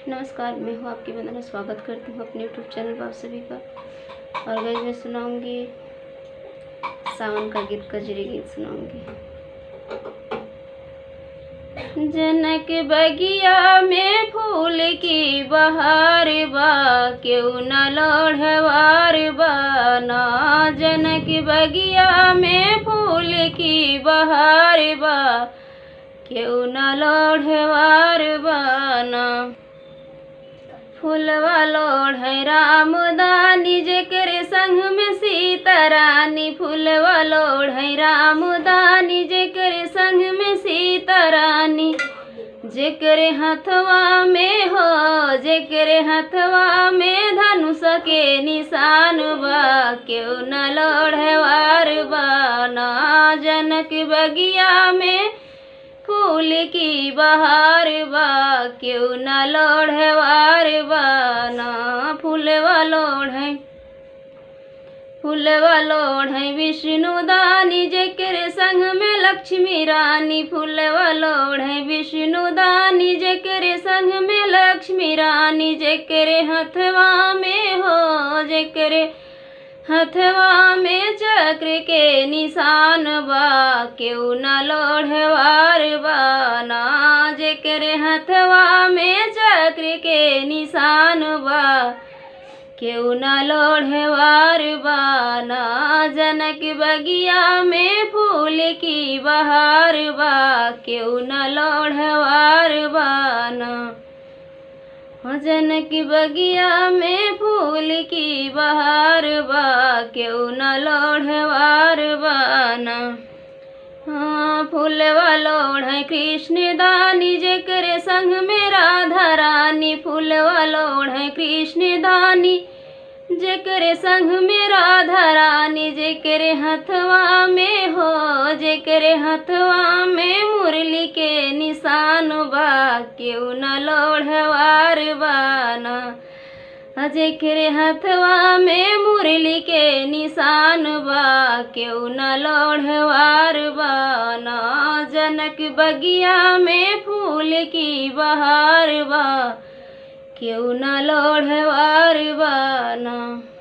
नमस्कार मैं हूँ आपकी वंदना स्वागत करती हूँ अपने यूट्यूब चैनल पर आप सभी का और गई मैं सुनाऊंगी सावन का गीत कजरी गीत सुनाऊंगी जनक बगिया में फूल की बहार बा क्यों न लोढ़वार बा ना जनक बगिया में फूल की बहार बा क्यों न लोढ़वार बाना फूलवा लोढ़ राम दानी जेकर संग में सीता रानी फूलवा लोढ़ राम दानी जेकर संग में सीता रानी जेकर हथवा में हो जेकर हथवा में धनुष के निशान बा क्यों न लोढ़वार बा ना जनक बगिया में फूल की बहार बा क्यों न लोढ़वार बा ना फूलवा लोढ़ फूलवा लोढ़ विष्णु दानी जेकर संग में लक्ष्मी रानी फूलवा लोढ़ विष्णु दानी जेकर संग में लक्ष्मी रानी जेकर हथवा में हो जेकर हथवा में चक्र के निशान बा क्यों न लोढ़वार बा ना जेकर हथवा में चक्र के निशान बा क्यों न लोढ़वार बा ना जनक बगिया में फूल की बहार बा क्यों न लोढ़वार बा ना जनक बगिया में फूल की बहार बा क्यों न लोढ़वार बाना हाँ फूलवा लोढ़ कृष्ण दानी जेकर संग में राधा रानी फूलवा लोढ़ कृष्ण दानी जेकर संग में राधा रानी जेकर हथवा में हो जेकर हथवा में मुरली के निशान बा क्यों न लोढ़वार बाना जेकर हथवा में मुरली के निशान बा क्यों न लोढ़वार बाना जनक बगिया में फूल की बहार बा क्यों न लोढ़वार बाना